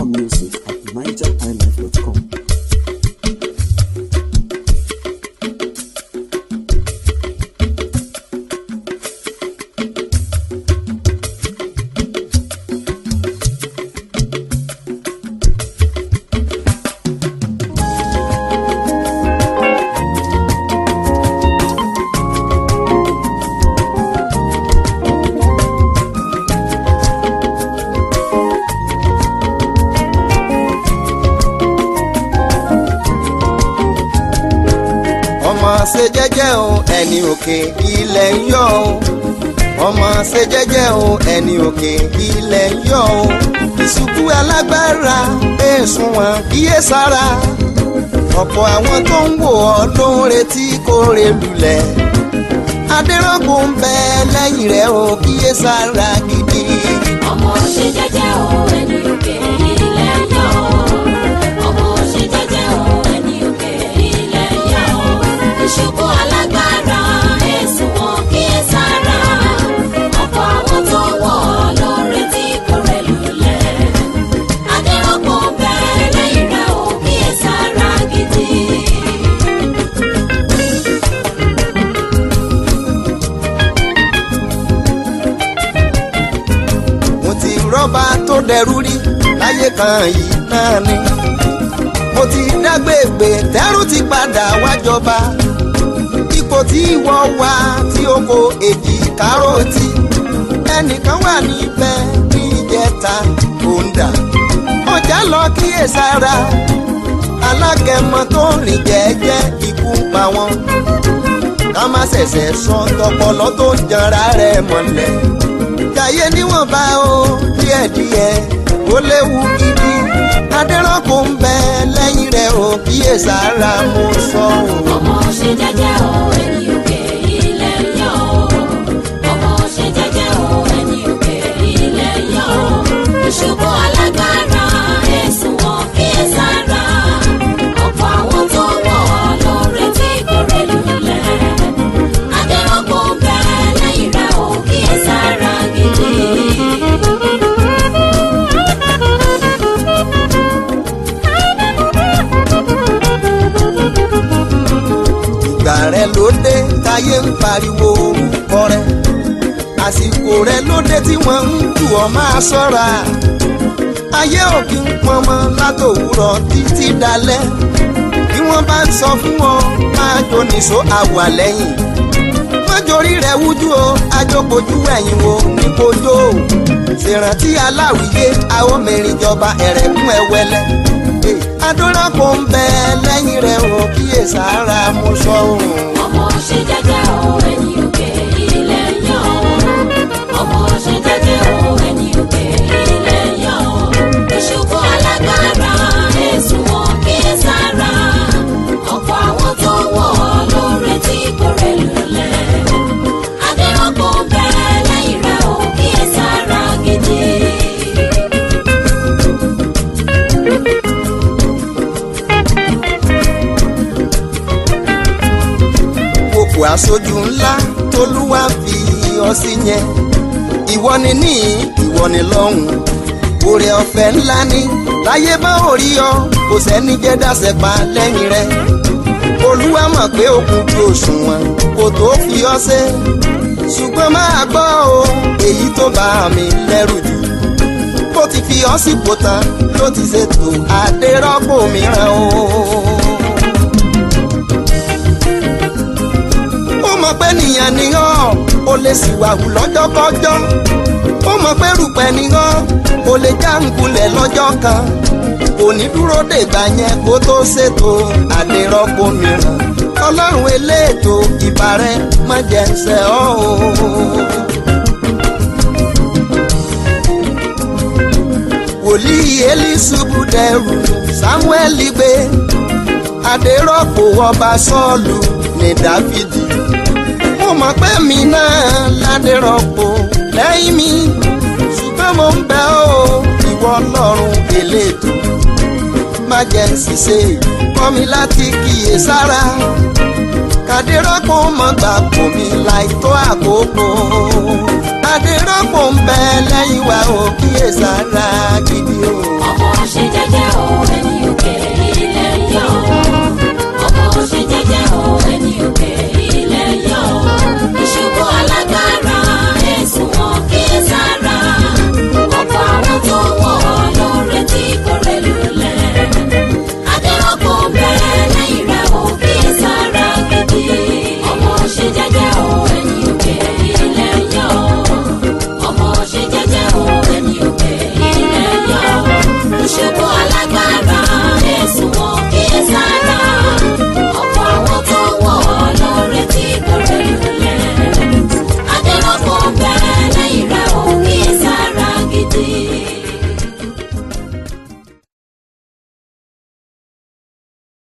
music at nigerhighlife.com. ọmọ ṣe jẹ́jẹ́ o ẹni òkè ilẹ̀ ń yọ o ọmọ ṣe jẹ́jẹ́ o ẹni òkè ilẹ̀ ń yọ o ìṣubú alágbára èsùn wọn kíyè sára ọ̀pọ̀ àwọn tó ń wò ọ́ ló ń retí kó re lulẹ̀ adérọ́gbò ń bẹ lẹ́yìn rẹ̀ o kíyè sára gidi. ọmọ ṣe jẹ́jẹ́ o ẹni òkè ilẹ̀ yọ ọmọ ṣe jẹ́jẹ́ o ẹni òkè ilẹ̀ yọ ìṣubú alágbára èsùn wọn kí ẹ sára ọ̀pọ̀ àwọn tó wọ̀ ọ́ ló retí kó rẹ̀ lulẹ̀ adérọ́pọ̀ bẹ́ẹ̀ lẹ́yìn rẹ̀ ò kí ẹ sára gidi. mo ti rọ́bà tó dẹrú rí láyé kan yìí náà ni mo ti dágbègbè tẹ́rù ti padà wájọba ipò tí ìwọ wà tí o kò èjì kárọ̀tì ẹnìkan wà níbẹ̀ ní ìjẹta kòńdà ọjà lọ kíyèsára alágẹmọ tó rìn jẹ́jẹ́ ikú pa wọn ká má ṣẹ̀ṣẹ̀ sọ tọpọlọ tó ń janra rẹ̀ mọ́lẹ̀ jàyé níwọ̀nba o díẹ̀díẹ̀ ó léwu gidi adẹ́rọ́kù ń bẹ lẹ́yìn rẹ̀ o kíyèsára mo sọ o. ọmọ ṣe jẹ́jẹ́ o ẹni òkè ilẹ̀ yọ ọmọ ṣe jẹ́jẹ́ o ẹni òkè ilẹ̀ yọ ìṣubú alágbára ẹ̀sùn wọn kí ẹ sára ọ̀pọ̀ àwọn tó wọ̀ ọ́ ló retí kórè lulẹ̀ adẹ́rọ́gbọ̀n bẹ́ẹ̀ lẹ́yìn rẹ̀ o kí ẹ sára gidi. ìgbà rẹ ló dé táyé ń pariwo orúkọ rẹ àsìkò rẹ ló dé tí wọ́n ń jù ọ́ máa ṣọ́ra ayé ò kí ń pọnmọ látòwúrọ̀ títí dalẹ́ bí wọ́n bá ń sọ fún ọ máa jó nìṣó àwà lẹ́yìn mọ́jọ́rí rẹ̀ wújú o ajókojú ẹ̀yìn wo ní kojó ṣèrántí aláwìyé àwọn mẹ́rin jọba ẹ̀rẹ̀kún ẹ̀wẹ́lẹ́ adúlápọ̀ ń bẹ lẹ́yìn rẹ̀ o kíyèsára mo sọ ohun. ọmọ ṣe jẹ́jẹ́ o ẹni òkè ilẹ̀ yọ ọmọ ṣe jẹ́jẹ́ o ẹni òkè ilẹ̀ yọ ìṣubú alágbára èsùn wọn kí ẹ sára ọ̀pọ̀ àwọn tó wọ̀ ọ́ ló retí kórè lulẹ̀ adérọ́pọ̀ bẹ́ẹ̀ lẹ́yìn rẹ̀ ò kí ẹ sára gidi. kòkò aṣojú ńlá tolúwa fi ọ sí yẹn ìwọ ni ní ìwọ ni lọ́hùn oore ọ̀fẹ́ ńlá ni láyé bá orí ọ kò sẹ́ni jẹ́ dáṣẹ́ pa lẹ́yìn rẹ olúwa mọ̀ pé okùn ju òṣùwọ̀n kò tó fi ọ ṣe ṣùgbọ́n máa gbọ́ o èyí tó bá mi lẹ́rù jù bó ti fi ọ sípò tán ló ti ṣètò àdérọ́pò mìíràn o. ó mọ̀ pé nìyẹn ni ọ́ ó lè sì wàhù lọ́jọ́kọ́jọ́ ó mọ̀ pé rùpẹ̀ ni ọ́ ó lè já nkulẹ̀ lọ́jọ́ kan kò ní dúró dègbà yẹn kó tó ṣètò àdérọ́pò mìíràn ọlọ́run eléètò ìbàrẹ̀ má jẹ́ ń ṣe ọ́ o. wòlíì elisubu dẹrù samuel gbé adérọ́pò ọba sọ́ọ̀lù ní dáfídì mo mọ̀ pé mi náà ládérọ́pò lẹ́yìn mi ṣùgbọ́n mo ń bẹ̀ ọ́ ìwọ ọlọ́run eléètò má jẹ́ ń ṣiṣẹ́ kọ́ mi láti kíyè sára kàdérọ́pò mọ̀ gbà kò mí láì tó àkókò adérọ́pò ń bẹ lẹ́yìn wa ò kíyèsára gidi o.